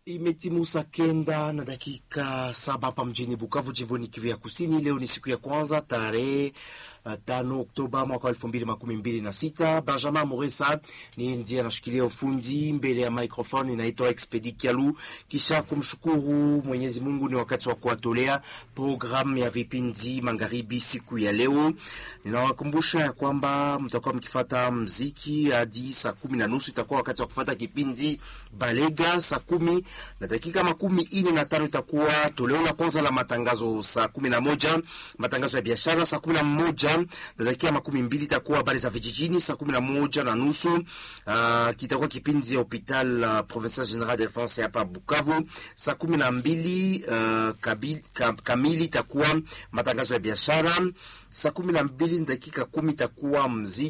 Imetimu saa kenda na dakika saba hapa mjini Bukavu, jimboni Kivu ya Kusini. Leo ni siku ya kwanza tarehe uh, tano Oktoba mwaka wa elfu mbili makumi mbili na sita. Benjamin Moresa ni ndiye anashikilia ufundi mbele ya microphone, inaitwa Expedi Kialu. Kisha kumshukuru Mwenyezi Mungu, ni wakati wa kuwatolea programu ya vipindi magharibi siku ya leo. Ninawakumbusha ya kwamba mtakuwa mkifata mziki hadi saa kumi na nusu itakuwa wakati wa kufata kipindi Balega saa kumi na dakika makumi ine na tano itakuwa toleo la kwanza la matangazo saa kumi na moja matangazo ya biashara saa kumi na moja na dakika makumi mbili itakuwa habari za vijijini saa kumi na moja na nusu uh, kitakuwa kipindi ya hopital uh, provincial general de France hapa Bukavu saa kumi na mbili uh, kabil, ka, kamili itakuwa matangazo ya biashara saa kumi na mbili na dakika kumi itakuwa mziki